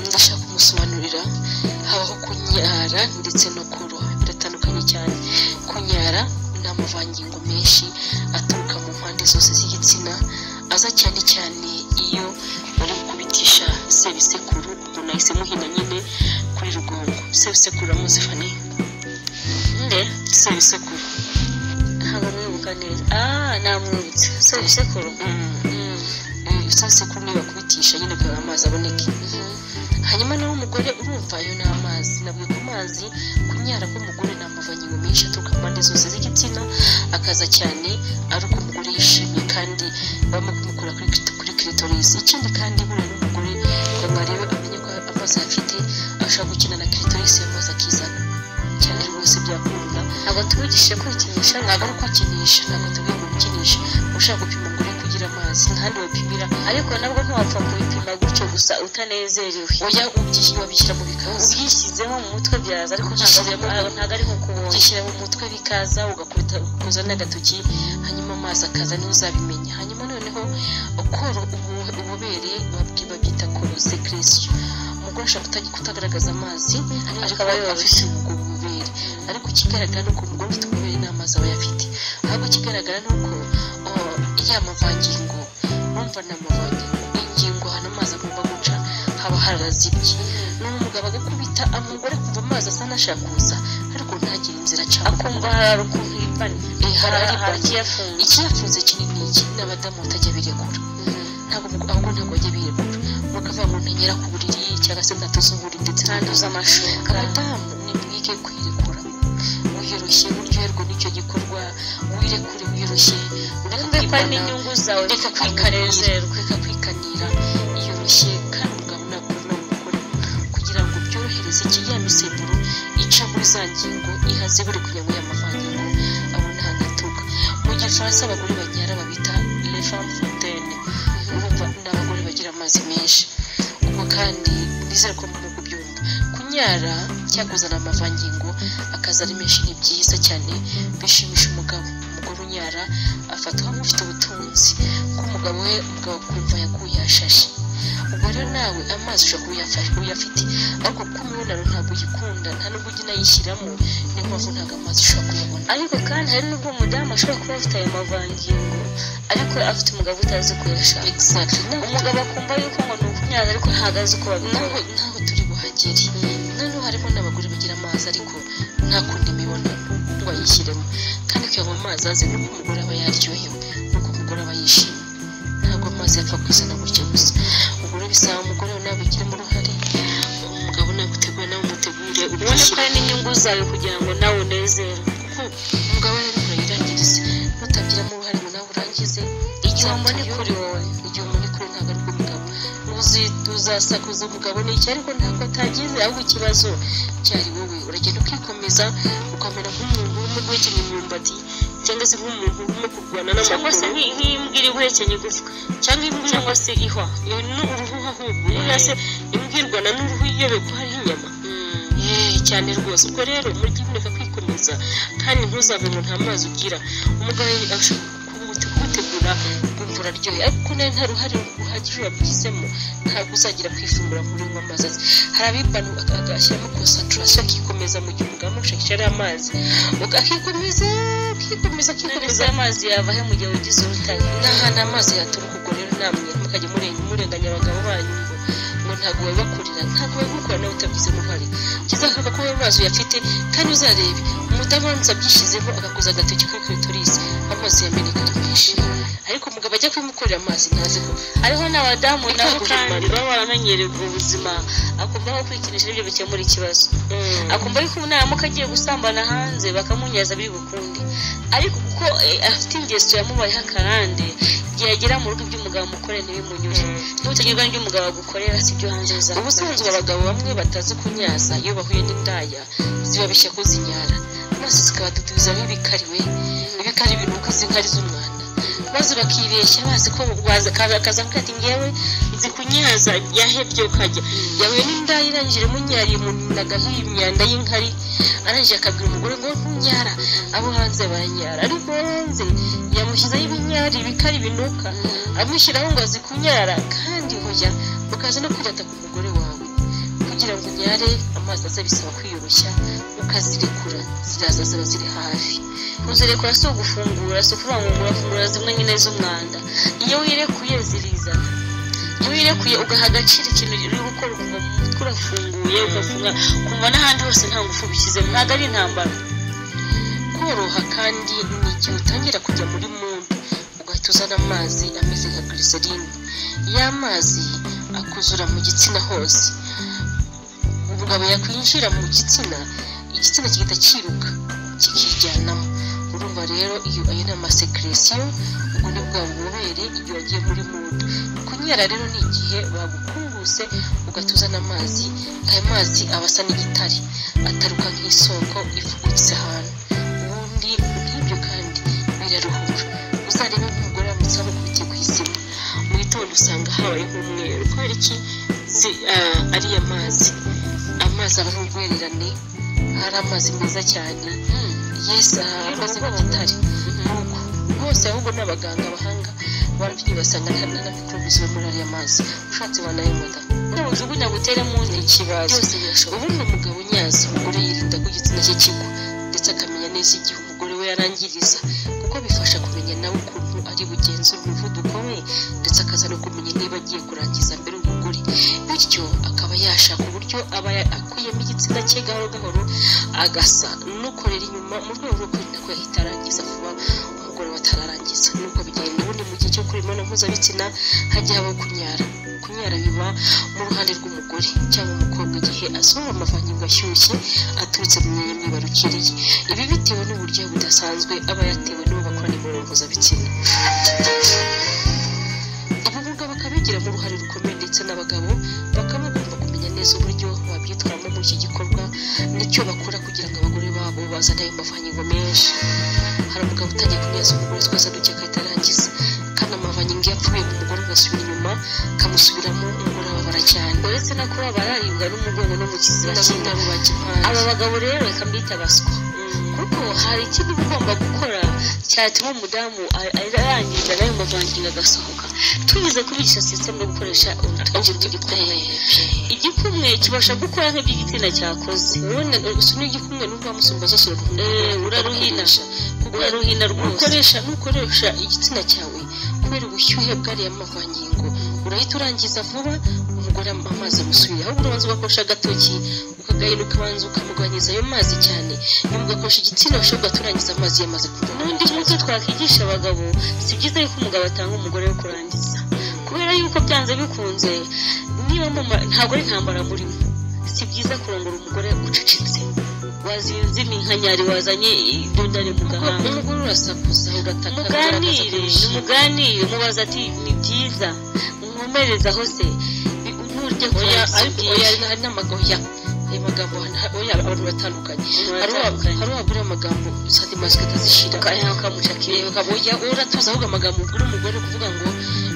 ndashaka kumusobanurira habaho kunyara ndetse no kuroha biratandukanye cyane kunyara ni amavangingo menshi aturuka mu mpande zose z'igitsina aza cyane cyane iyo bari kubitisha sebisekuru umuntu ahise muhina nyine kuri rugongo sebisekuru uramuzi fani nde sebisekuru ntabwo mwibuka neza ah namwibutse sebisekuru sebisekuru niyo bakubitisha nyine kugira ngo amazi aboneke hanyuma nawe umugore urumva ayo ni amazi nabwo ku mazi kunyara k'umugore ni amavangingo menshi aturuka mu mpande zose z'igitsina akaza cyane ari uko umugore yishimye kandi barimo kumukura kuri kit- kuri clitoris ikindi kandi buriya n'umugore kugira ngo arebe amenye ko amazi afite ashaka gukina na clitoris ayo mazi akizana cyane rwose byakunda ntabwo tubigisha kwikinisha ntabwo ari ukwikinisha ntabwo tubiye gukinisha ushaka gupima ngo ure kugira amazi ntahandi bapimira ariko nabwo ntiwapfa kubipima gutyo gusa utanezerewe oya ubyi- babishyira mu bikaza ubyishyizeho mu mutwe byaza ariko ntabwo ari ntabwo- ntabwo ari nkuko ubonye ubyishyira mu mutwe bikaza ugakubita ukuza n'agatoki hanyuma amazi akaza niho uzabimenya hanyuma noneho ukora ubu- ububere babwi- babyita koro sekeresiyo umugore ashobora kuta- kutagaragaza amazi ariko aba afite ubwo bubere ariko ikigaragara ni uko umugore ufite ububere nta mazi aba ayafite ahubwo ikigaragara ni uko oh, ya mavangingo urumva ni amavangingo ingingo ahantu amazi agomba guca haba harazibye ni umugabo agakubita umugore kumva amazi asa n'ashaka kuza ariko ntagire inzira aca akumva hari ukuntu yipanye hari ikiyafunze ikiyafunze kinini iki ni abadamu batajya birekura ntabwo umugore ahubwo ntabwo bajya birekura bakavuga ngo ntanyera ku buriri cyangwa se ntatuze uburiri ndetse ntanduze amashuka abadamu ni mwige kwirekura wiyoroshye uryoherwe n'icyo gikorwa wirekure wiyoroshye ureke ko ari n'inyungu zawe reka kwikanezerwa reka kwikanira yiyoroshye kandi umugabo ntabwo ni umugore kugira ngo byorohereze iki ya misemburo ica muri za ngingo ihaze buri kugira ngo y'amavangingo abone ahantu aturuka mu gifaransa abagore banyara babita les femmes fontaine urumva ni abagore bagira amazi menshi ubwo kandi nizere ko murimo kubyumva kunyara cyakuzana amavangingo akaza ari menshi ni byiza cyane bishimisha umugabo umugore unyara afatwa nk'ufite ubutunzi ko umugabo we umugabo akumva yakuye yashashe ubwo rero nawe amazi ushobora kuba uyafa- uyafite ariko kuko imibonano ntabwo uyikunda nta nubwo ujya unayishyiramo niyo mpamvu ntabwo amazi ushobora kuyabona ariko kandi hari n'ubwo umudamu ashobora kuba afite ayo mavangingo ariko afite umugabo utazi ko yashaka umugabo akumva yuko ngo ni ukunyara ariko ntabwo azi uko babikora ntawe turi buhagere noneho harimo n'abagore bagira amazi ariko ntakunda imibonano ngo ayishyiremo kandi kugira ngo amazi aze ni uko umugore aba yaryohewe ni uko umugore aba yishimye ntabwo amazi yapfa kwizana gutya gusa ubwo bisaba umugore we nawe abigiramo uruhare umugabo nagutegura nawe umutegure ubone ko hari n'inyungu zawe kugira ngo nawe unezerwe kuko umugabo rero urayirangiriza nutabigiramo uruhare ngo nawe urangize igihe mbone kuri wowe igihe mbone kuri ntabwo ari umugabo Uzi- uzasakuza umugabo ni iki ariko ntabwo atagize ahubwo ikibazo cyari wowe uragenda ukikomeza ukamera nk'umuntu urimo guhekenya imyumbati cyangwa se nk'umuntu urimo kurwana n'amaguru cyangwa se nk'imbwa iri guhekenya igufwa cyangwa imbwa cyangwa se ihwa iyo ni uruhu ahubwo cyangwa se imbwa irwana n'uruhu iyobe ko hariho inyama Yeee, cyane rwose ubwo rero mujye mureka kwikomeza kandi ntuzave ngo nta mazi ugira umugabo ashobora kubu- kugutegura ukumva uraryohe ariko nawe nta ruhare ruhagije wabigizemo ntabwo uzagera kwifungura ngo unywe amazi aze hari abibana agashyiramo concentration akikomeza mu gihe umugabo amushakisha ari amazi Uga- akikomeza akikomeza akikomeza amazi yava he mu gihe ugize urutare n'ahantu amazi yaturuka ubwo rero namwe mukajya mure- murenganya abagabo banyu ngo ngo ntabwo babibakorera ntabwo babikora nawe utabigizemo uruhare cyiza kuvuga ko wowe amazi uyafite kandi uzarebe umudamu uramutse abyishyizeho agakoza agatoki kuri clitoris amazi yameneka ari menshi ariko umugabo ajya kubimukorera amazi ntazi ko hariho n'abadamu nabo kandi baba baramenyereye ubwo buzima akumva ko kwikinisha ibyo bikemura ikibazo akumva yuko naramuka agiye gusambana hanze bakamunyaza biri bukunde ariko kuko eh, afite ingeso yamubayeho akarande igihe yagera mu rugo ibyo umugabo amukorera ntibimunyure n'ubutagirwa ry'umugabo agukorera si ibyo hanze bizakugaragaza ubusanzwe abagabo bamwe batazi kunyaza iyo bahuye n'indaya zibabeshya ko zinyara maze zikabadudubizaho ibikariwe ibikari binuka z'inkari z'umwanda maze bakibeshya bazi ko kazamuka ati ngewe nzi kunyaza yahebye ukajya yahuye n'indaya irangije imunyariye umundaga nk'iyi myanda y'inkari arangije akabwira umugore ngo ntunyara abo hanze baranyara ariko uwo hanze yamushyizeho ibinyari ibikari binuka amushyiraho ngo azi kunyara kandi ngo ukaza no kwirata ku mugore wawe kugira ngo unyare amazi aza bisaba kwiyoroshya ukazirekura ziraza ziba ziri hafi kuzirekura si ugufungura si ukuvangura fungura zimwe nyine z'umwanda iyo wirekuye zirizana iyo wirekuye ugaha agaciro ikintu uri gukora ukumva mu mutwe urafunguye ugafunga ukumva n'ahandi hose nta ngufu ubishyizemo ntabwo ari intambara koroha kandi ni igihe utangira kujya muri mudu ugahita uzana amazi ameze nka glycerine ya mazi akuzura mu gitsina hose umugabo yakwinjira mu gitsina igitsina kigahita cyiruka kikijyanamo urumva rero iyo ayo ni amasekiresiyo ubwo ni bwa bubobere igihe wagiye muri mudu kunyara rero ni igihe bagukunguse ugahita uzana amazi ayo mazi aba asa n'igitare ataruka nk'isoko ifugutse ahantu ubundi nk'ibyo kandi biraruhura uzarebe nk'umugore wamutse amukubitiye ku izima mu gitondo usanga habaye nk'umweru kubera iki zi- ah, ariya mazi amazi aba ari urwererane ari amazi meza cyane yesi aha amazi nk'igitare nuko bose ahubwo ni abaganga abahanga barabyigiye basanga nta na mikorobe ziba muri ariya mazi ushatse wanayimuda ujugunya guteremo undi ikibazo byose birashoboka ubundi umugabo unyaza umugore yirinda ko igitsina cye kigwa ndetse akamenya neza igihe umugore we yarangiriza kuko bifasha kumenya nawe ukuntu ari bugenzura umuvuduko we ndetse akaza no kumenya niba agiye kurangiza mbere umugore bityo akaba yashaka uburyo aba ya- akuyemo igitsina cye gahoro gahoro agasa n'ukorera inyuma mu rwego rwo kwirinda ko yahita arangiza vuba umugore we atararangiza nuko bigenda ubundi mu gihe cyo gukora imibonano mpuzabitsina hajya habaho kunyara kunyara biba mu ruhande rw'umugore cyangwa umukobwa igihe asohora amavangingo ashyushye aturutse mu myanya myibarukiro ye ibi bitewe n'uburyo budasanzwe aba yatewe n'uwo bakorana imibonano mpuzabitsina abaganga bakabigiramo uruhare rukomeye ndetse n'abagabo bakaba bagomba kumenya neza uburyo babyitwaramo muri iki gikorwa n'icyo bakora kugira ngo abagore babo bazane ayo mavangingo menshi hari umugabo utangiye kunyaza umugore twaza duke agahita arangiza kandi amavangingo iyo apfuye mu mugore ugasubira inyuma kamusubiramo umugore ababara cyane uretse no kuba bararibwa n'umugongo no mu kizira cy'indabo bajya impande aba bagabo rero reka mbita baswa kuko hari ikintu uba ugomba gukora cyatuma umudamu a- arangiza nayo mavangingo agasohoka tunyuze kuri iyi sisitemu yo gukoresha urutoki rw'igikumwe igikumwe kibasha gukora nk'iby'igitsina cyakoze ubundi usomye igikumwe n'ubwo wamusumba zose urakunda uraruhina kuko uraruhina rwose ukoresha nukoresha igitsina cyawe kubera ubushyuhe bw'ariya mavangingo urahita urangiza vuba umugore amazi amusubira ahubwo urabanza ugakoresha agatoki ukagahina ukabanza ukamugabanyiriza ayo mazi cyane nyuma ugakoresha igitsina ushobora turangiza amazi yamaze kuva n'undi muco twakwigisha abagabo si byiza yuko umugabo atanga umugore wo kurangiza kubera yuko byanze bikunze niba mama ntabwo ari intambara murimo si byiza kurongora umugore ucecetse wazinze iminkanyari wazanye idundane mu gahanga umugore urasakuza ugataka muganire muganire mubaza ati ni byiza nkomerezaho se nkurya oya ariko oya hari n'amagoya ayo magambo hana- oya abantu batandukanye hari uwa- hari uwabwira amagambo sadi masike atazishira ukamucakira ukamuya uratuza ahubwo amagambo ubwira umugore kuvuga ngo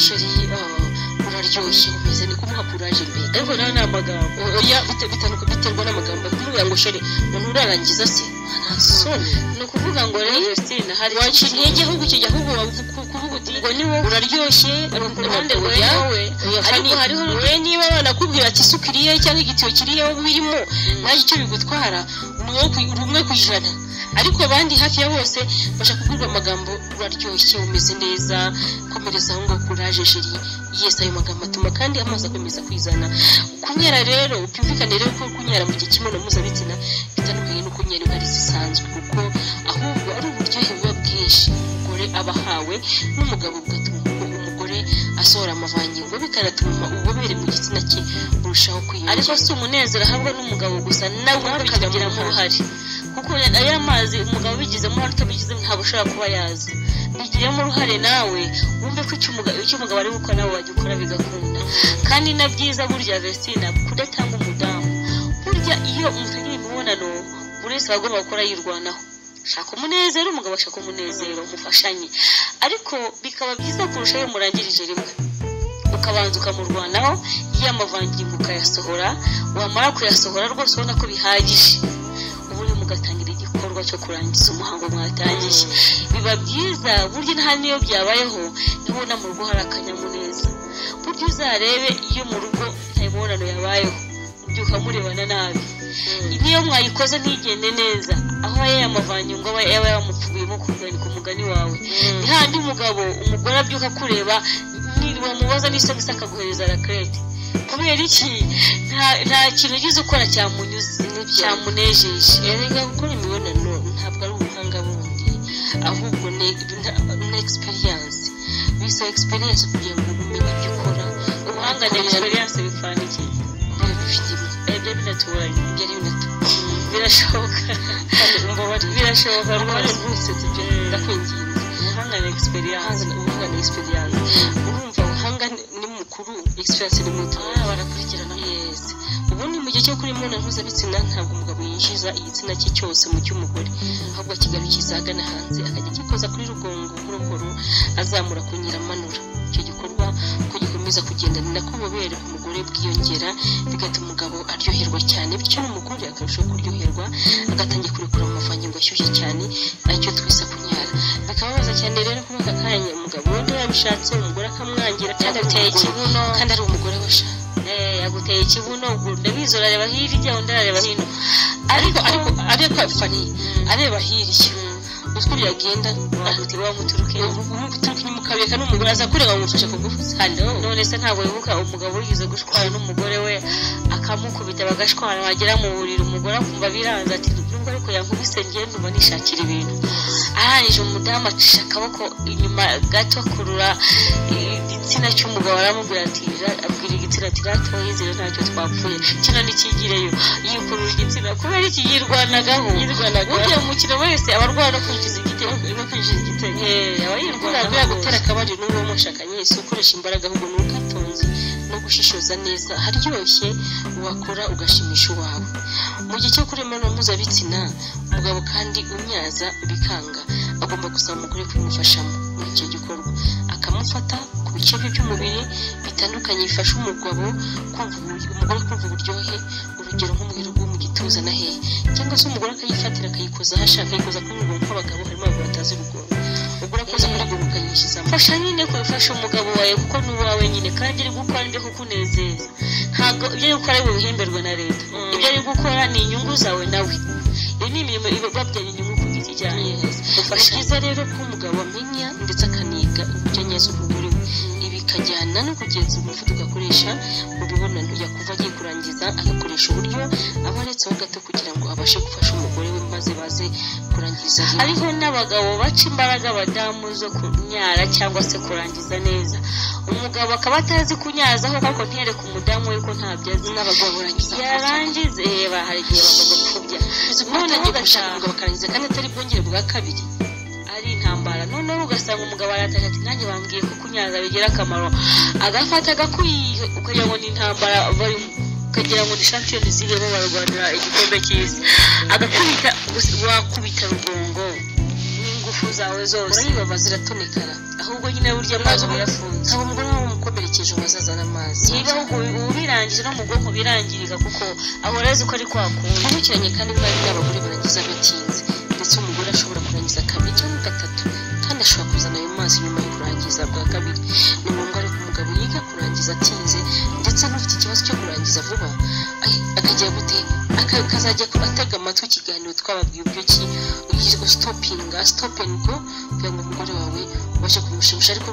sheri ah, uraryoshye umeze ni kumuha kuraje mbere ariko nawe ni amagambo oya bite- bitanuka biterwa n'amagambo kumubwira ngo sheri umuntu urarangiza se ntasoni ni ukuvuga ngo rero Christine hari waci intege ahubwo ukijya ahubwo wavuga kuvuga uti ngo ni wowe uraryoshye ku ruhande oya oya ariko hariho we niba banakubwira ati isuka iriye cyangwa igitiyo kiriye wowe birimo naje icyo bigutwara ni wowe ku- rumwe ku ijana ariko abandi hafi ya bose bashaka kubwirwa amagambo uraryoshye umeze neza komereza aho ngo kuraje jeri yesi ayo magambo atuma kandi amazi akomeza kwizana kunyara rero byumvikane rero ko kunyara mu gihe cy'imibonano mpuzabitsina bitandukanye no kunyara inkari zisanzwe kuko ahubwo ari uburyohe buba bwinshi umugore aba ahawe n'umugabo bigatuma umu- umugore asohora amavangingo bikanatuma ububobere mu gitsina cye burushaho kwiyongera ariko si umunezero ahabwa n'umugabo gusa nawe ukabigiramo uruhare kuko aya mazi umugabo ubigizemo uruhare utabigizemo ntabwo ushobora kuba yaza bigiremo uruhare nawe wumve ko icyo umugabo icyo umugabo ari gukora nawe wajya ukora bigakunda kandi na byiza burya vestina kudatanga umudamu burya iyo mutangiranye imibonano buri wese aba agomba gukora yirwanaho shaka umunezero umugabo ashaka umunezero mufashanye ariko bikaba byiza kurusha iyo murangirije rimwe ukabanza ukamurwanaho y'amavangingo ukayasohora wamara kuyasohora rwose ubona ko bihagije ubundi mugatangira igikorwa cyo kurangiza umuhango mwatangiye biba byiza burya nta n'iyo byabayeho ntibona mu rugo hari akanyamuneza burya buryo uzarebe iyo mu rugo nta mibonano yabayeho ubyuka murebana nabi niyo mwayikoze ntigende neza aho aba yamuvanye ngo aba yaba yamupfuyemo kuganika umugani wawe ni handi mugabo umugore abyuka kureba wamubaza n'isogisi akaguhereza rakerete kubera iki nta nta kintu ugize ukora cyamunyuze cyamunejeje erega gukora imibonano ntabwo ari ubuhanga bundi ahubwo ni ni egisperiyanse bisaba egisperiyanse kugira ngo umenye ibyo ukora ubuhanga ni egisperiyanse bikora iki biba bifite ibyo binatubanye ibyo ari binatubanye birashoboka birashoboka rwose rwose tujye ndakwinginze ubuhanga ni egisperiyanse ubuhanga ni egisperiyanse urumva ubuhanga ni mukuru egisperiyanse ni muto barakurikirana yesi ubundi mu gihe cyo kuri imibonano mpuzabitsina ntabwo umugabo yinjiza igitsina cye cyose mu cy'umugore ahubwo akigarukiza ahagana hanze akajya agikoza kuri rugongo nkurokoro azamura akongera amanura icyo gikorwa uko gikomeza kugenda ni nako ububobere ku mugore bwiyongera bigatuma umugabo aryoherwa cyane bityo n'umugore akarushaho kuryoherwa agatangira kurekura amavangingo ashyushye cyane aricyo twise kunyara bikababaza cyane rero kuba aka kanya umugabo wenda yabishatse umugore akamwangira kandi ateye ikibuno kandi ari umugore washaka yaguteye ikibuno ndabizi urareba hirya undi arareba hino ariko ariko ariko fani areba hirya utwo byagenda amuti wa muturuke umuturuke inyuma ukabereka n'umugore aza kureba amufashe ku gufu hano none se ntabwo wibuka umugabo urigeze gushwana n'umugore we akamukubita bagashwana wagera mu buriri umugore akumva biranze ati nubwo ariko yankubise ngende uba nishakira ibintu arangije umudamu acisha akaboko inyuma gato akurura igitsina cy'umugabo aramubwira ati abwira igitsina ati ratoye zero ntacyo twapfuye kino ntikigireyo yikurura igitsina kubera iki yirwanagaho yirwanagaho ugiye umukino wese aba arwana no kwinjiza igitego no kwinjiza igitego aba yirwanaga gutera akabariro n'uwo mushakanye si ukoresha imbaraga ahubwo ni ugatunze no gushishoza neza haryoshye wakora ugashimisha uwawe mu gihe cyo kurema no mpuzabitsina umugabo kandi unyaza bikanga agomba gusaba umugore kubimufashamo muri icyo gikorwa akamufata ku bice bye by'umubiri bitandukanye bifasha umugabo kumva umugore kumva uburyohe urugero nk'umubiri wo mu gituza na hehe cyangwa se umugore akayifatira akayikoza aho ashaka akayikoza kuri rugongo nk'abagabo harimo abagabo batazi urugongo umugore akoze kuri rugongo ukayishyizamo fasha nyine kubifasha umugabo wawe kuko ni uwawe nyine kandi iri gukora nibyo kukunezeza ntabwo ibyo ari gukora bihemberwa na leta ibyo ari gukora ni inyungu zawe nawe iyo ni imirimo ibabyara inyungu ku giti cyawe ni byiza rero ko umugabo amenya ndetse akaniga uburyo neza umugore we ibi bikajyana no kugenza umuvuduko akoresha mu bibonano yakumva agiye kurangiza agakoresha uburyo aba aretseho gato kugira ngo abashe gufasha umugore we maze baze kurangiza hariho n'abagabo baca imbaraga abadamu zo kunyara cyangwa se kurangiza neza umugabo akaba atazi kunyazaho ariko ntereke umudamu we ko ntabyo azi n'abagabo barangiza yarangiza reba hari igihe bagomba gupfubya none ugashaka umugabo akarangiza kandi atari bwongere bwa kabiri ari intambara noneho ugasanga umugabo aratashye ati nanjye bambwiye ko kunyaza bigira akamaro agafata agakwiye ukagira ngo ni intambara barimo ukagira ngo ni shampiyoni zirimo barwanira igikombe cy'isi agakubita wakubita rugongo n'ingufu zawe zose urayibaba ziratonekara ahubwo nyine burya amazi uba yafunze ntabwo umugore wawe umukomerekeje wazazana amazi niba ahubwo ubirangije no mu bwonko birangirika kuko ahora azi ko ari kwakunda nkurikiranye kandi bari n'abagore barangiza bitinze ndetse umugore ashobora kurangiza kabiri cyangwa gatatu kandi ashobora kuzana ayo mazi nyuma yo kurangiza bwa kabiri ni ngombwa ariko umugabo yiga kurangiza atinze ndetse n'ufite ikibazo cyo kurangiza vuba akajya gute akazajya atega amatwi ikiganiro twababwiye uburyo ki ugizwe sitopinga sitopingo kugira ngo umugore wawe ubashe kumushimisha ariko